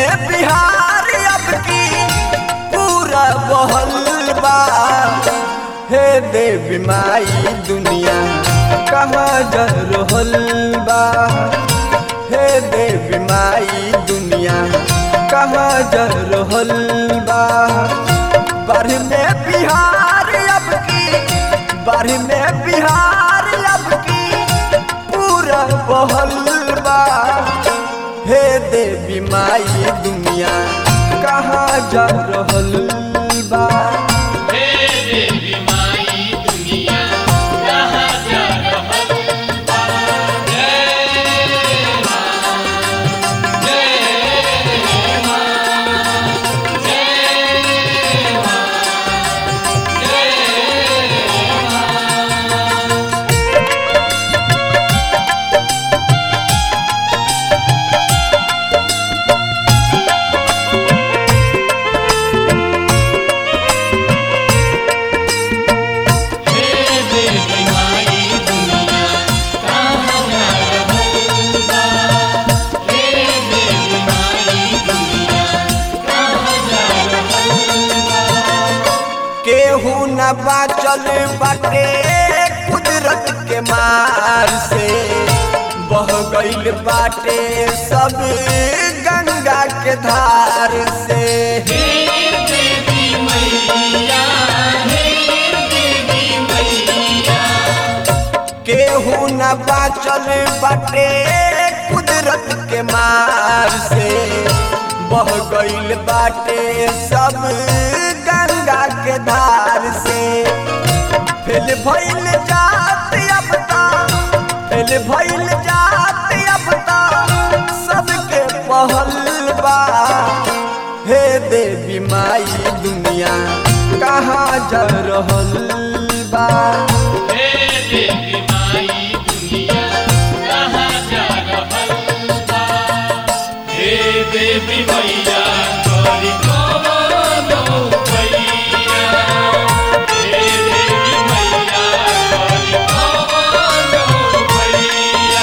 में बिहार अब की पूरा बहल बा हे देवी माई दुनिया कहाँ जा रहल बा हे देवी माई दुनिया कहाँ जा रहल बा बाढ़ में बिहार अब की बाढ़ में बिहार अब की पूरा बहल बा हे देवी माई दुनिया कहाँ जा रहल बा हे देवी माई दुनिया कहाँ जा रहल बा जय माँ जय माँ जय माँ जय माँ हे देवी माई दुनिया कहाँ जा रहल बा हे देवी माई दुनिया कहाँ जा रहल बा केहू न बाचल बाटे कुदरत के मार से बह गईल बाटे सब गंगा के धार से हे देवी मैया हे देवी मैया केहू न बाचल बाटे कुदरत के मार से बह गईल बाटे सब गंगा के धार से फिल भइल जात अब ता फिल भइल जात अब ता सबके पहल बा हे देवी माई दुनिया कहाँ जा रहल बा हे देवी माई दुनिया कहाँ जा रहल बा हे देवी मैया करी कवनो भैया हे देवी मैया करी कवनो भैया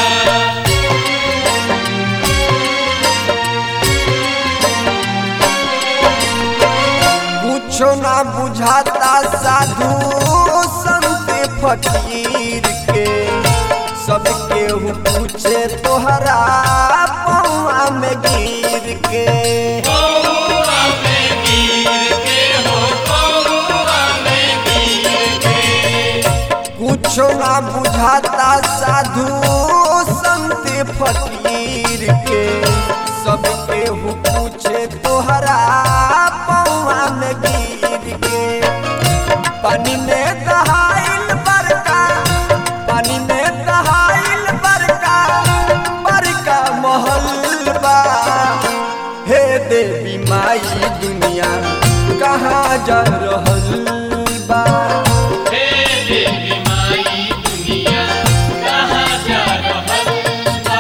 कुछो ना बुझाता साधु संत फकीर के सब केहू पूछे तोहरा पौआ में गिर के कौआ में गिर के हो कौआ में गिर के कुछो ना बुझाता साधु संत फकीर के सब केहू पूछे तोहरा पौआ में गिर के पानी में दहाइल बरका पानी में दहाइल बरका बरका महल बा हे देवी माई दुनिया कहाँ जा रहल बा हे देवी माई दुनिया कहाँ जा रहल बा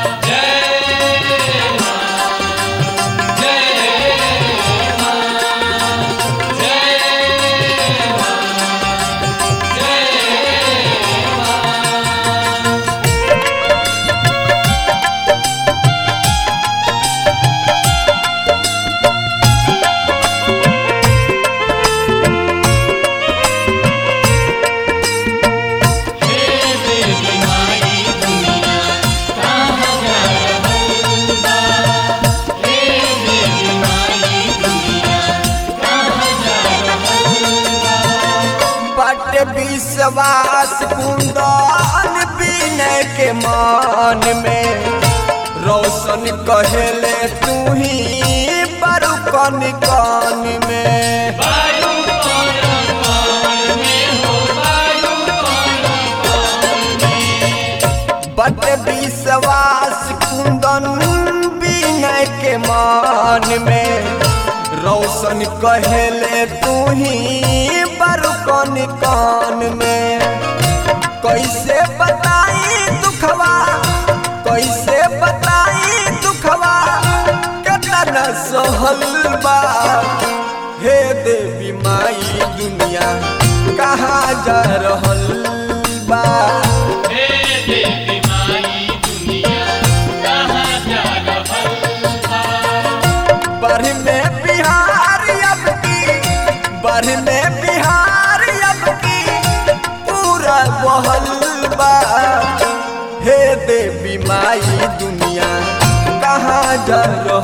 जय माँ जय माँ जय माँ जय माँ हे देवी माई दुनिया कहाँ जा रहल बा हे देवी माई दुनिया कहाँ जा रहल बा बट विश्वास कुंदन विनय के मान में रोशन कहेले तू ही बरु कन कान में वायु कौन कौन में हो वायु कौन कौन में बट विश्वास कुंदन विनय के मान में रोशन कहेले तू ही बरु कन कान में कैसे बताई दुखवा कैसे बताई दुखवा कतना सहल बा हे देवी माई दुनिया कहाँ जा रहल बा हे देवी माई दुनिया कहाँ जा रहल बा बढ़ में बिहार अब की बढ़ में बिहार अब की पूरा बहल बा हे देवी माई दुनिया कहाँ जा रहा